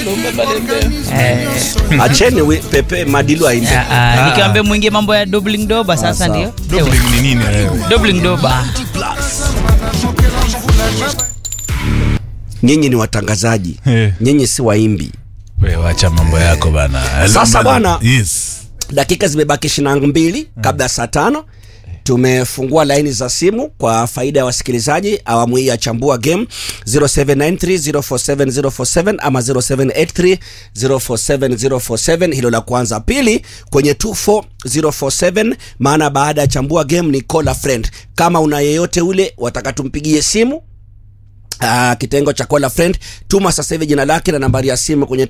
Eh, acheni we- pepe madilu aimbe ah, ah, nikiambia mwingie mambo ya doubling doba sasa sawa. ndio Doubling ni nini wewe? doubling doba nyinyi ni watangazaji Eh. nyinyi si waimbi Wewe wacha mambo yako bana. Sasa bwana. Yes. dakika zimebaki ishirini na mbili kabla ya saa tano tumefungua laini za simu kwa faida ya wasikilizaji awamu hii ya chambua game 0793047047 ama 0783047047 hilo la kwanza pili kwenye 24047 maana baada ya chambua game ni call a friend kama una yeyote ule wataka tumpigie simu Uh, kitengo cha call a friend tuma sasa hivi jina lake na nambari ya simu kwenye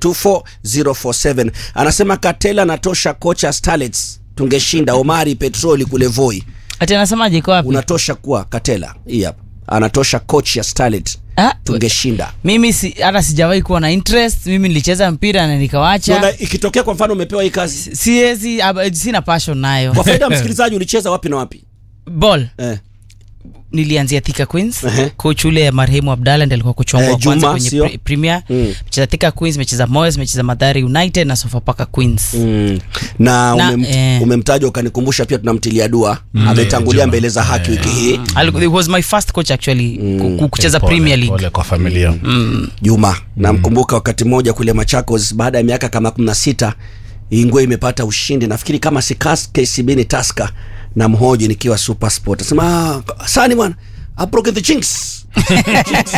24047 anasema katela natosha kocha starlets tungeshinda omari petroli kule voi ati anasemaje iko wapi unatosha kuwa katela hii hapa anatosha coach ya starlet Ah, tungeshinda mimi si, hata sijawahi kuwa na interest mimi nilicheza mpira na nikawacha Unaona, ikitokea kwa mfano umepewa hii kazi siwezi ab- sina passion nayo kwa faida ya msikilizaji ulicheza wapi na wapi ball eh. nilianzia Thika Queens Ehe. coach ule marehemu Abdalla ndiye alikuwa coach wangu Eh, wa kwanza Juma, kwenye sio? pre- Premier Mm. mecheza Thika Queens mecheza Moyes mecheza Mathare United na Sofapaka Queens Mm. na, Na, umem, eh. umemtaja ukanikumbusha pia tunamtilia dua ametangulia Juma. mbele za haki wiki hii Aliku- it was my first coach actually ku- ku- kucheza Pole, Premier League Pole kwa familia. Juma namkumbuka wakati mmoja kule Machakos baada ya miaka kama 16 Ingwe imepata ushindi nafikiri kama si Kas- KCB ni Tusker na mhoji nikiwa Super Sport nasema ah, sani bwana I broken the jinx Jinx.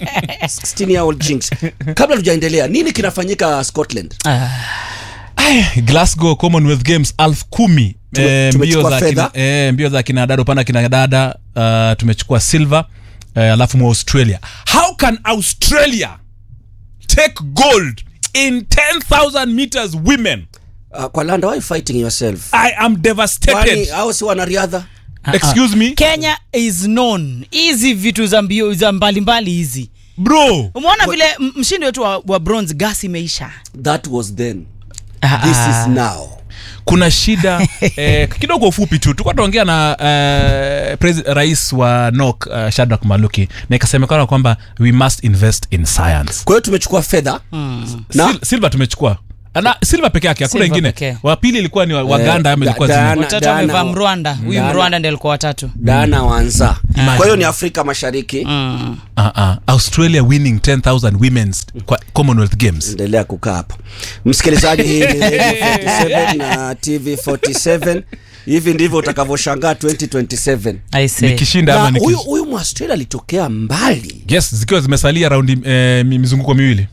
16 year old jinx kabla tujaendelea nini kinafanyika Scotland Ah, Ay, Glasgow Commonwealth Games elfu kumi Tume- Eh, mbio tumechukua za fedha. kina, eh, mbio za kina dada upande wa kina dada uh, tumechukua silver eh, alafu mwa Australia. How can Australia take gold in 10,000 meters women? uh, kwa Landa why you fighting yourself I am kwani devastated. hao si wanariadha Excuse me, Kenya is known hizi vitu za mbio za mbalimbali hizi bro. umeona vile m- mshindi wetu wa, wa bronze gas imeisha that was then Ah, this ah. is now kuna shida eh, kidogo ufupi tu tulikuwa tunaongea na eh, presi- rais wa nok uh, Shadrack Maluki na ikasemekana kwamba we must invest in science kwa hiyo tumechukua fedha na Sil- silver tumechukua na silver peke yake hakuna Silver ingine pekee. wa pili ilikuwa ni wa- waganda ama da- ilikuwa Diana- zingine? watatu Dana- amevaa mrwanda huyu Dana- mrwanda ndiye alikuwa watatu Dana Wanza kwa hiyo ni Afrika Mashariki mm. uh -uh. australia winning 10000 women's kwa commonwealth games endelea kukaa hapo msikilizaji hii ni Radio 47 na tv 47 hivi ndivyo utakavyoshangaa 2027 I say. nikishinda ama na nikis- huyu huyu mwaustralia alitokea mbali yes zikiwa zimesalia raundi eh, mi- mizunguko miwili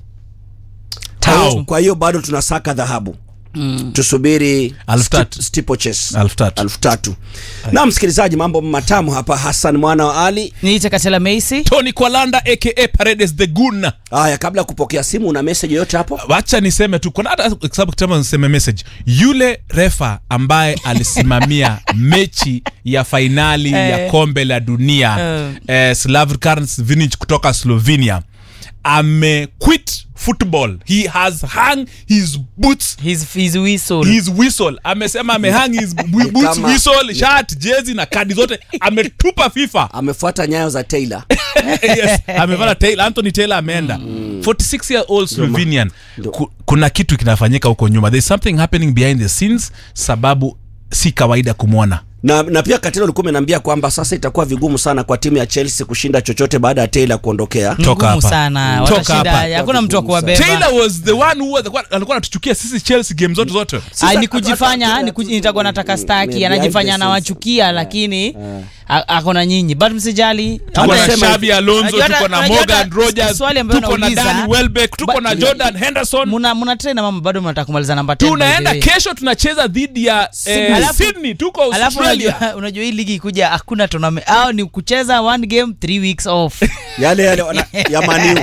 Tatu. kwa hiyo bado tunasaka dhahabu mm. tusubiri Alfu tatu. sti- steeplechase. Alfu tatu. Alfu tatu na msikilizaji mambo matamu hapa hassan mwana wa ali niite katela meisi tony kwalanda aka paredes the gun haya kabla ya kupokea simu una message yoyote hapo wacha niseme tu kuna hata kwa sababu kitama niseme message yule refa ambaye alisimamia mechi ya fainali ya Eh. kombe la dunia Eh. eh, Slavkan Vinic kutoka Slovenia amequit football he has hung his boots his, his whistle his whistle amesema amehang his bu- boots kama- whistle shirt jezi na kadi zote ametupa fifa amefuata nyayo za taylor yes, amevana Taylor, Anthony Taylor ameenda 46 year old Slovenian Ku, kuna kitu kinafanyika huko nyuma there's something happening behind the scenes sababu si kawaida kumwona na, na pia katilo ulikuwa umeniambia kwamba sasa itakuwa vigumu sana kwa timu ya chelsea kushinda chochote baada ya taylor kuondokea Toka ngumu hapa. sana Toka watashinda hapa. hakuna mtu wa Ngumu sana. kuwabeba Taylor was the one who was, alikuwa anatuchukia sisi Chelsea game zote zote Ai, ni hata- kujifanya hata- ni kuji- nitakuwa nataka staki Behind anajifanya the scenes. anawachukia lakini a- ako na nyinyi but msijali tuko na Anasema Xabi Alonso Unajua hata- tuko na unajua hata Morgan Rogers swali ambayo tuko na nauliza, Danny Welbeck tuko but- na Jordan Henderson muna muna train na mama bado mnataka kumaliza namba 10 by the tunaenda way. kesho tunacheza dhidi ya eh, Alafu- Sydney tuko alafu Australia unajua, unajua hii ligi ikuja hakuna tournament au ni kucheza one game three weeks off yale yale wana- ya maniu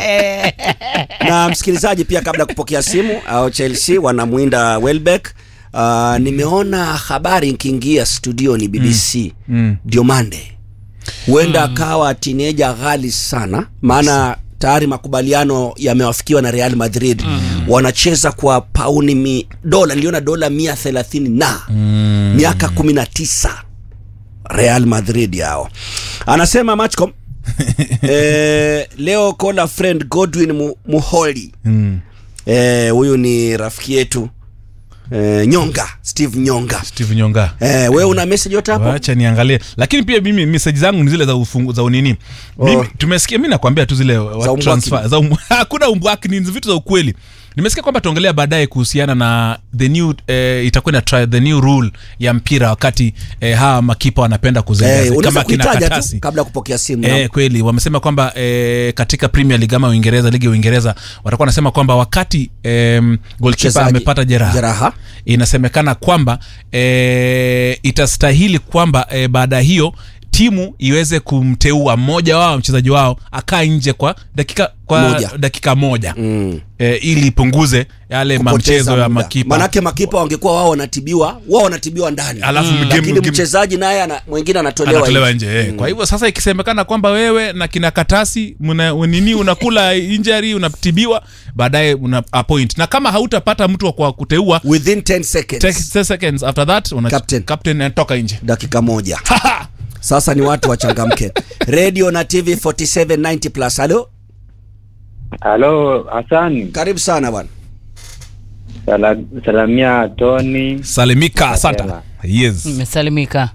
na msikilizaji pia kabla ya kupokea simu au chelsea wanamwinda welbeck uh, nimeona habari nkiingia studioni bbc Mm. diomande huenda akawa tineja ghali sana maana tayari makubaliano yamewafikiwa na real madrid wanacheza kwa pauni mi, dola niliona dola mia thelathini na miaka kumi na tisa real madrid yao anasema matchcom eh, leo kola friend godwin Mu- muholi mm. Eh, huyu ni rafiki yetu eh, Nyonga, Steve Nyonga. steve nyonga Eh, wewe una message yote hapo? wacha niangalie lakini pia mimi message zangu ni zile za ufungu, za unini mimi Oh. tumesikia mi nakwambia tu zile wa- umbwaki. transfer za um, hakuna umbwaki ni vitu za ukweli nimesikia kwamba tuongelea baadaye kuhusiana na the new eh, itakuwa na try the new rule ya mpira wakati eh, hawa makipa wanapenda Eh, kuzengaza unaweza kama kina kuitaja tu katasi kabla ya kupokea simu. Eh, kweli wamesema kwamba eh, katika Premier League ama Uingereza, ligi ya Uingereza watakuwa wanasema kwamba wakati eh, goalkeeper Mchezaji. amepata jeraha, Jeraha. inasemekana kwamba eh, itastahili kwamba eh, baada ya hiyo timu iweze kumteua mmoja wao mchezaji wao akaa nje kwa dakika kwa Moja. dakika moja Mm. eh, ili ipunguze yale Kupoteza mamchezo ya muda. makipa Manake makipa wangekuwa wao wanatibiwa, wao wanatibiwa ndani. alafu game- Lakini game- mchezaji naye ana, mwingine anatolewa, anatolewa nje. nje eh. kwa hivyo sasa ikisemekana kwamba wewe na kina katasi mna nini unakula injury unatibiwa baadaye una appoint na kama hautapata mtu wa kwa kuteua Within 10 seconds. take 10 seconds after that una Captain. captain anatoka nje dakika moja sasa ni watu wachangamke radio na tv 4790 plus halo Halo Hassan, karibu sana bwana Sala, salamia Tony. salimika asante yes Umesalimika.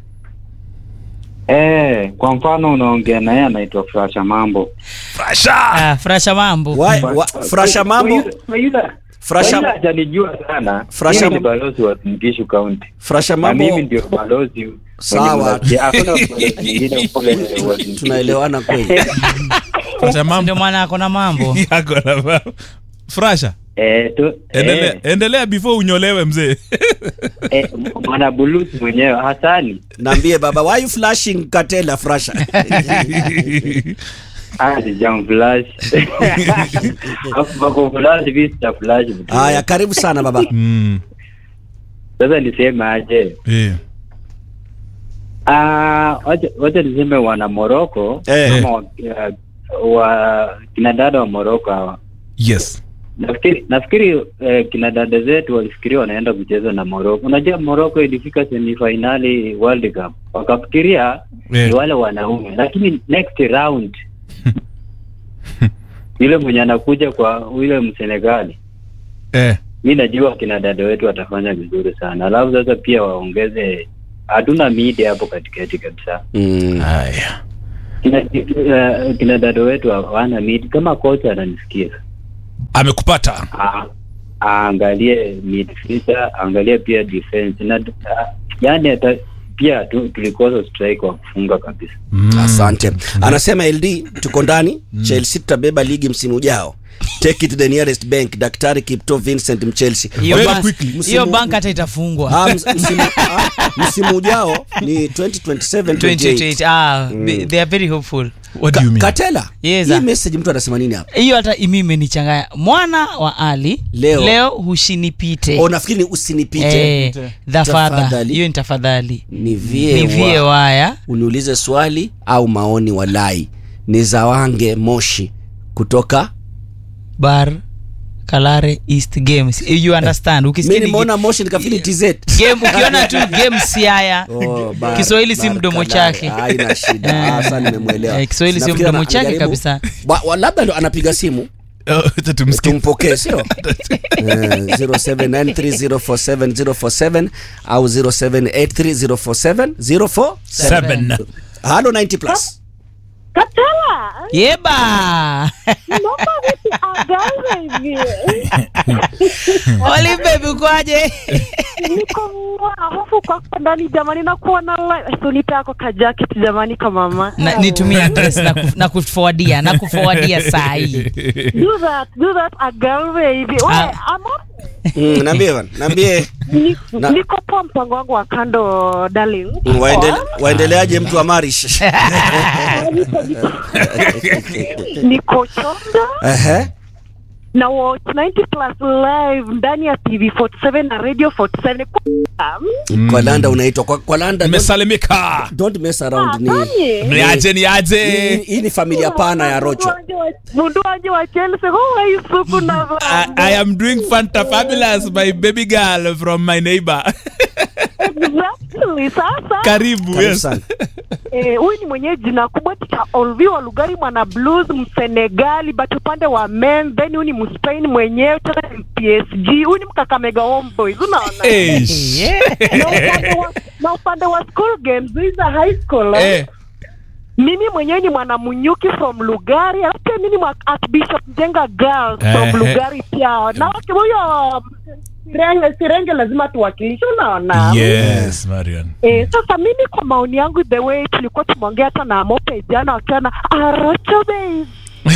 Eh, kwa mfano unaongea naye anaitwa Frasha Mambo. Frasha Ah, frasha mambo. Wa- wa- frasha mambo Frasha Frasha- hajanijua sana. Frasha- Mimi ni balozi wa Mkishu County. frasha Na mimi mambo ndio balozi. Sawa. mwenye mnasikia. Hakuna balozi mwingine kule wa Mkishu. tunaelewana kweli Frasha mambo Ndio maana ako na mambo. yako na mambo. Frasha Eh, tu, endelea eh, endelea before unyolewe mzee eh, mwana buluzi mwenyewe Hasani. naambie baba why you flashing katela frasha Ah, sijam flash. Hapo bako flash vipi cha flash. mtu. haya karibu sana baba mm. Sasa niseme aje? eh. Ah, wacha wacha niseme wana Moroko Eh. kama wa, wa kina dada wa Moroko hawa. yes Nafikiri nafikiri eh, kina dada zetu walifikiria wanaenda kucheza na Moroko. Unajua Moroko ilifika semifinali World Cup. Wakafikiria Eh. ni wale wanaume, lakini next round yule mwenye anakuja kwa yule Msenegali, eh. mi najua kina dada wetu watafanya vizuri sana. Alafu sasa pia waongeze, hatuna media hapo katikati kabisa. mm. haya kina, uh, kina dada wetu hawana mid kama kocha ananisikia amekupata Ah, aangalie midfielder aangalie pia defense na ah, yani hata pia tu, tulikosa strike wa kufunga kabisa mm. asante anasema ld tuko ndani chelsea tutabeba ligi msimu ujao take it to the nearest bank daktari kipto vincent mchelsea Hiyo Very bank- quickly. hiyo bank hata itafungwa. Ah, ms- msimu, ah, msimu ujao ni 2027 28. 2028. Ah, they- they are very hopeful. what do you mean katela Yes, hii ah. message mtu anasema nini hapa hiyo hata imi imenichanganya mwana wa ali Leo. leo hushinipite oh, nafikiri ni usinipite Eh, tafadhali Tafadhali. hiyo ni tafadhali nivie nivie wa, waya uniulize swali au maoni walai ni zawange moshi kutoka bar kalare east games you understand mi ukisikia ni nimeona moshi nikafili tz game ukiona tu game siaya Oh, bar- Kiswahili si bar mdomo Kalare. chake. haina shida Ah, sasa nimemwelewa Eh, Kiswahili si Nafikiri mdomo ana- chake anajaribu- kabisa. Wa- wa- labda ndo anapiga simu Oh, acha tumsikie. tumpokee sio Eh, 0793047047 au 0783047047 Seven. halo 90 plus Katala, yeba naomba vipi agawe hivi? olibebi ukwaje Niko mwa hofu kwako ndani jamani, nakuwa na live. So nipe ako ka jacket jamani, kama mama. Na- nitumie address na kuf- na kuforwardia na kuforwardia saa hii Do that, do that agawe hivi. We, Ah. ama Mm, naambie bana naambie ni- Na- niko poa mpango wangu wa kando darling. Mm, waendele- waendeleaje mtu wa marish Niko chonda Ehe. na watch 90 plus live ndani ya TV 47 na radio 47. Um, kwa landa unaitwa kwa, kwa landa don't, mmesalimika don't mess around ni Nani? niaje hii- niaje hii ni familia pana ya rocho mundu wanje wa chelsea huwa isuku na I, I am doing Fanta Fabulous my baby girl from my neighbor exactly sasa karibu karibu yes sana Eh, huyu ni mwenyewe jina kubwa cha Olvi wa Lugari mwana blues Msenegali but upande wa men then huyu ni Mspain mwenyewe tena ni PSG huyu ni Mkakamega Homeboys unaona Eish. na upande wa, na upande wa school games hizi za high school eh. Eh, mimi mwenyewe ni mwanamunyuki from Lugari alafu pia mimi ni mwa Archbishop Jenga Girls from Ehe. Lugari pia na wake huyo Sirenge, Sirenge lazima tuwakilishe unaona yes Marian Eh, sasa mimi kwa maoni yangu the way tulikuwa tumeongea hata na Mope jana wakiwa na Arocho Base.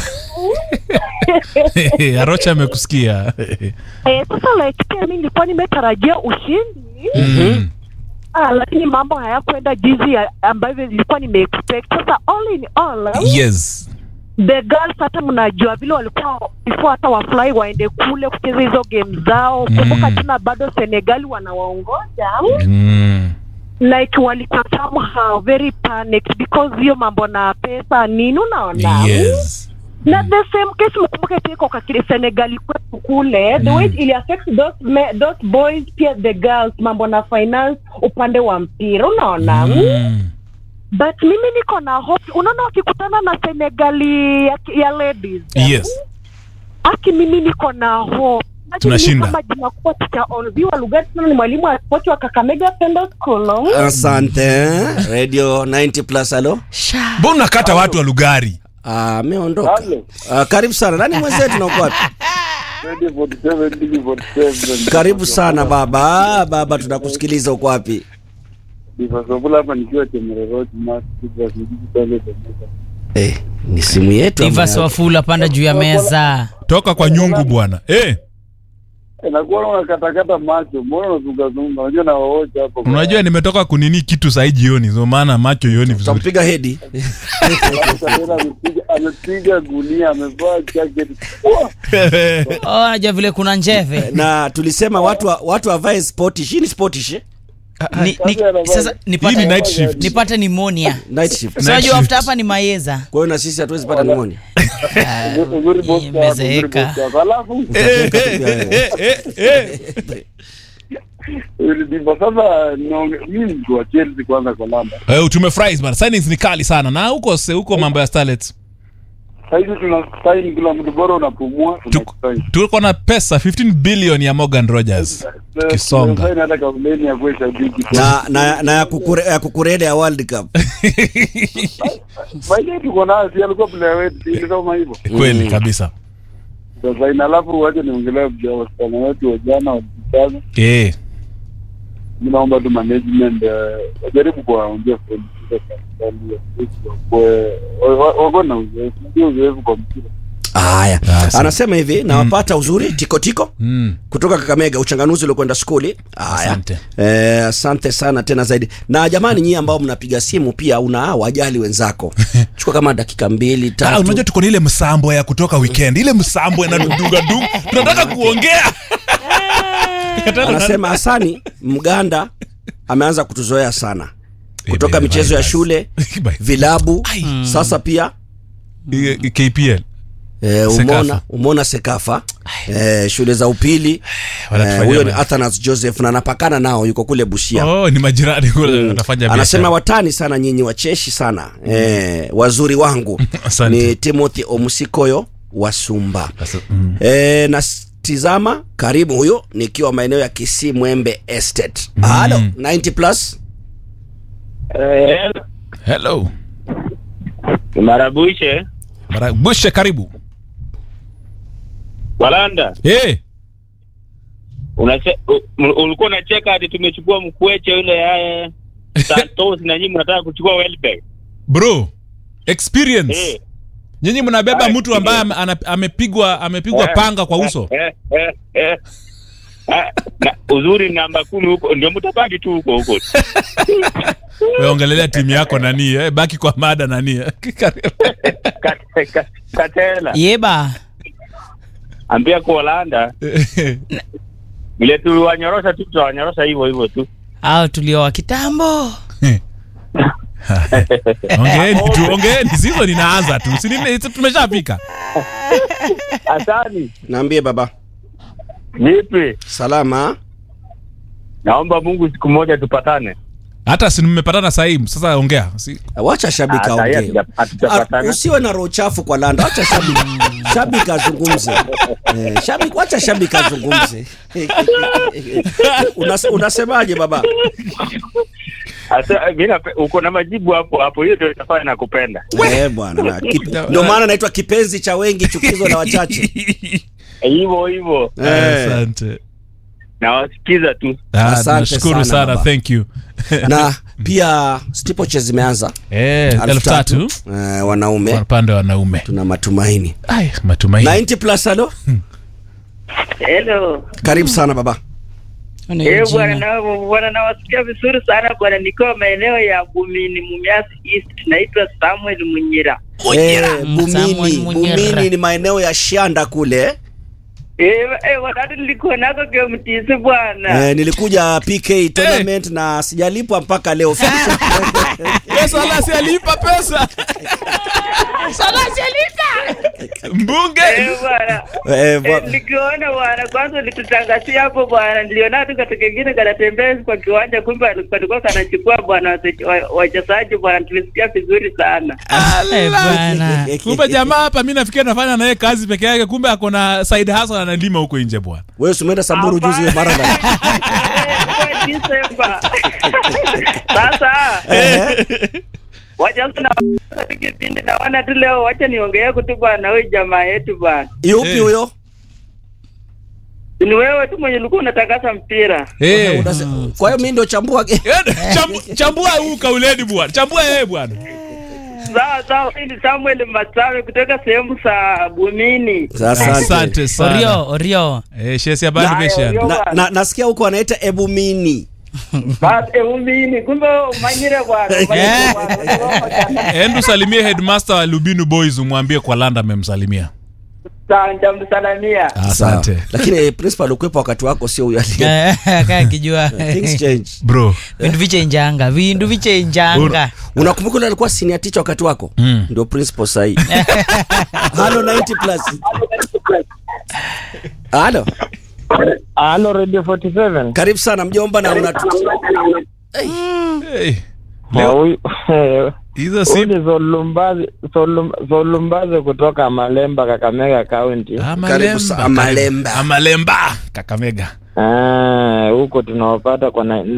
arocha amekusikia Eh, sasa like pia mimi nilikuwa nimetarajia ushindi Mm. ah, lakini mambo hayakwenda jinsi ya- ambavyo nilikuwa nimeexpect. Sasa all in all yes the girls hata mnajua vile walikuwa before hata wafurahi waende kule kucheza hizo game zao. Kumbuka tena bado Senegali wanawaongoza mm. like walikuwa somehow very panicked because hiyo mambo na pesa nini unaona yes na the same case mkumbuke pia kwa kile Senegal kwetu kule the way ili affect those me, those boys pia the girls mambo na finance upande wa mpira unaona mm. but mimi niko na hope unaona wakikutana na Senegali ya, ya ladies yes aki mimi niko na hope Imagine Tunashinda. mimi kama jina kubwa tutaonviwa lugha tena ni mwalimu wa sport wa Kakamega Pendo School asante radio 90 plus halo mbona unakata watu wa lugari Ah, ameondoka Ah, karibu sana nani mwenzetu nauko wapi karibu sana baba Ah, baba tunakusikiliza uko wapi Divasovula hapa nikiwa Chemereroti Masjid pale Temeka. eh, ni simu yetu ama Divas yako? Wafula panda juu ya meza. toka kwa nyungu bwana eh, Eh, nakuona unakatakata macho, mbona unazungazunga? Unajua na waocha hapo. unajua nimetoka kunini kitu sahii jioni so maana macho ioni vizuri utampiga hedi Sasa tena amepiga amepiga gunia, amevaa jacket. Wah! Oh, najua vile kuna njeve. na tulisema watu wa- watu wavae sportish hii ni sportish eh? Ni, ni, sasa hii ni nipate night shift nipate pneumonia. night shift Night So najua shift. after hapa ni Mayeza. kwa hiyo na sisi hatuwezi pata pneumonia Uzuri- Uzuri boss wako, uzuri Imezeeka. boss wako. Alafu Eh, eh, eh, eh, eh. ndivyo sasa niongee- mimi ni mtu wa Chelsea kwanza kwa lamba. Eh, tumefurahi bana signings ni kali sana na huko se- huko mambo ya starlets Sasa hivi tuna sign kila mtu bora unapumua Tuko- tunakusign. tuko na pesa 15 billion ya morgan rogers Kisonga. Tunasign hata kampeni ya kuwa shabiki. na na, na ya, kukure, ya kukurede ya world cup Baadaye tuko nayo, si alikuwa player wetu, si ndio kama hivyo. kweli kabisa Sasa ina alafu wacha niongelee vya wasichana wetu wa jana walisana. eh. Mimi naomba tu management eh, wajaribu kuwaongea friends kwa serikali ya Kristo, wakuwe- wa- wa- wako na uzoefu, ndio uzoefu kwa mpira. haya Ah, sawa. anasema hivi nawapata uzuri tikotiko mm. kutoka kakamega uchanganuzi uliokwenda skuli haya Asante. eh, asante sana tena zaidi na jamani nyie ambao mnapiga simu pia una wajali wenzako chukua kama dakika mbili Ah, tatu unajua tuko na ile msambo ya kutoka weekend ile msambo inadungadung tunataka kuongea anasema hasani mganda ameanza kutuzoea sana kutoka Eh, michezo ya bye, shule bye. vilabu Ai. sasa pia I- i- kpl eh, Sekafa. umeona umeona sekafa eh, shule za upili eh, Wanatufanyia huyo ni ma- athanas joseph na anapakana nao yuko kule busia oh, ni majirani kule wanafanya anasema biashara. watani sana nyinyi wacheshi sana eh, wazuri wangu Asante. ni timothy omusikoyo wa sumba Sasa, mm. e, natizama karibu huyo nikiwa maeneo ya kisii mwembe estate halo 90 plus hello Marabushe Mara- bushe karibu Walanda, hey. unache- u- u- ulikuwa unacheka ati tumechukua mkweche yule yaye Santos na nyinyi mnataka kuchukua Welbeck. bro experience Eh, nyinyi mnabeba Ah, mtu ambaye ame- ana- amepigwa amepigwa eh, panga kwa uso eh, eh, eh. Ah, na uzuri namba kumi huko ndio mtabaki tu huko huko. Wewe ongelelea timu yako nani eh, baki kwa mada nani Kate- ka- Katela, Yeba. ambia kwa Walanda vile tuliwanyorosha tu tutawanyorosha hivyo hivyo tu. Au tulioa kitambo. ongeeni tu ongeeni sizo ninaanza tu si nini- si tumeshafika Asani, naambie baba vipi? salama Naomba Mungu siku moja tupatane. hata si mmepatana sahii sasa ongea si, wacha shabiki Ah, sahi aongee hatuja- hatujapatana. Ah, usiwe na roho chafu kwa landa wacha shabiki shabiki azungumze eh, shabiki wacha shabiki azungumze Unas, unasemaje baba Asa, mi nape- uko na majibu hapo hapo, hiyo ndio itafanya nakupenda. eh bwana na kip- ndio maana naitwa kipenzi cha wengi chukizo la wachache Hivyo hivyo, eh, asante nawasikiza tu. Ah, Asante nashukuru sana, sana baba. thank you na pia steeplechase zimeanza eh, Elfu elfu tatu eh, wanaume kwa upande wa wanaume tuna matumaini Ai, matumaini 90 plus halo Hello. karibu sana baba Una Eh, jina. bwana na bwana nawasikia vizuri sana bwana, nikiwa maeneo ya Bumini Mumias East. Naitwa Samuel Munyira. eh, Mm, Samuel bumini Munyera. bumini ni maeneo ya shanda kule Eh, eh, wakati nilikuwa nako KMTC bwana. eh, nilikuja pk tournament na sijalipwa mpaka leo pesa la si alipa pesa mbunge Eh, bwana. eh, Eh, bwa- nikiona bwana, kwanza ulitutangazia hapo bwana, niliona tu katika kingine kanatembea kwa kiwanja, kumbe alikuwa kanachukua bwana wase- wa- wachezaji bwana, tulisikia vizuri sana. Eh, bwana. kumbe jamaa hapa mi nafikia nafanya naye kazi peke yake kumbe ako na side hustle analima huko nje bwana wewe si umeenda samburu juzi hiyo marathon Kwa Disemba. Sasa wacha sasa na kipindi naona tu leo, wacha niongee tu bwana, huyu jamaa yetu bwana, yupi Eh. huyo ni wewe tu mwenye ulikuwa unatangaza mpira. Eh. Unase- kwa hiyo mimi ndio chambua ge- Eh, chambu- chambua huu kauleni bwana chambua yeye bwana Sawa sawa, hii ni Samuel Masawe kutoka sehemu za Bumini. asante asante sana Orio, Orio. eh, shesi ya bado Haya, mesha Orio. na, na, nasikia huko wanaita ebumini Basi eh, Bumini, kumbe umanyire bwana, umanyire bwana. endu salimie headmaster wa lubinu boys umwambie kwa landa amemsalimia Sawa, nitamsalamia. asante Sawa. lakini eh, principal ukwepa wakati wako sio huyo aliye Eh, kaa kijua things change bro vindu vichenjanga vindu vichenjanga unakumbuka yule alikuwa senior teacher wakati wako Mm. ndio principal sahi halo 90 plus halo Halo Radio 47. karibu sana mjomba na una hey. Na leo huyu hizo huyu si ni Solumbazi Solum- Solumbazi kutoka Malemba, Kakamega County. Karibu sa- Amalemba. amalemba kakamega Ah, huko tunawapata kwa na-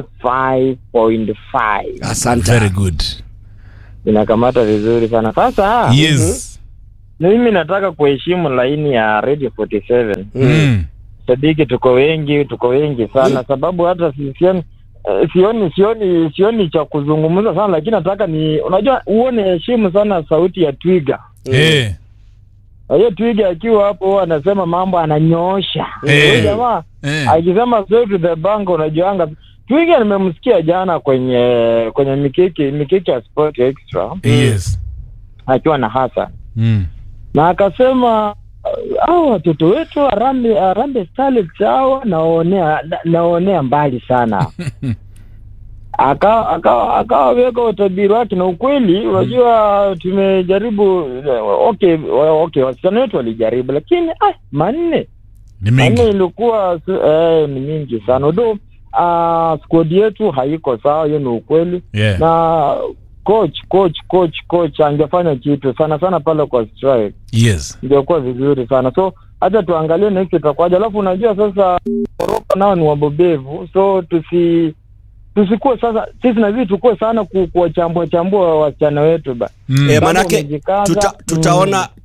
95.5 asante very good inakamata vizuri sana. Sasa yes mimi nataka kuheshimu laini ya Radio 47. mm. Sadiki, tuko wengi, tuko wengi sana, sababu hata si- sioni eh, sioni sioni sioni cha kuzungumza sana, lakini nataka ni unajua, uone heshimu sana sauti ya twiga. Eh. hiyo twiga akiwa hapo huwa anasema mambo ananyoosha Eh. Huyu jamaa Eh. akisema straight to the bank unajuanga twiga nimemsikia jana kwenye kwenye mikiki mikiki ya sport extra yes akiwa na Hassan mm. na akasema uh, hao watoto wetu Harambee Harambee Starlets hawa naonea na- naonea mbali sana akawa akawa akawaweka utabiri wake na ukweli unajua tumejaribu okay okay wasichana wetu walijaribu lakini ah, manne ni manne mingi ilikuwa su- eh, ni mingi sana udo uh, squad yetu haiko sawa hiyo ni ukweli yeah. na coach coach coach coach angefanya kitu sana sana pale kwa strike yes ingekuwa vizuri sana so hata tuangalie next itakuwaje alafu unajua sasa Morocco nao ni wabobevu so tusi tusikuwe sasa sisi nazidi tukue sana ku- kuwachambua chambua wasichana wetu ba mm. Eh, Sababu manake wamejikaza, tuta, tutaona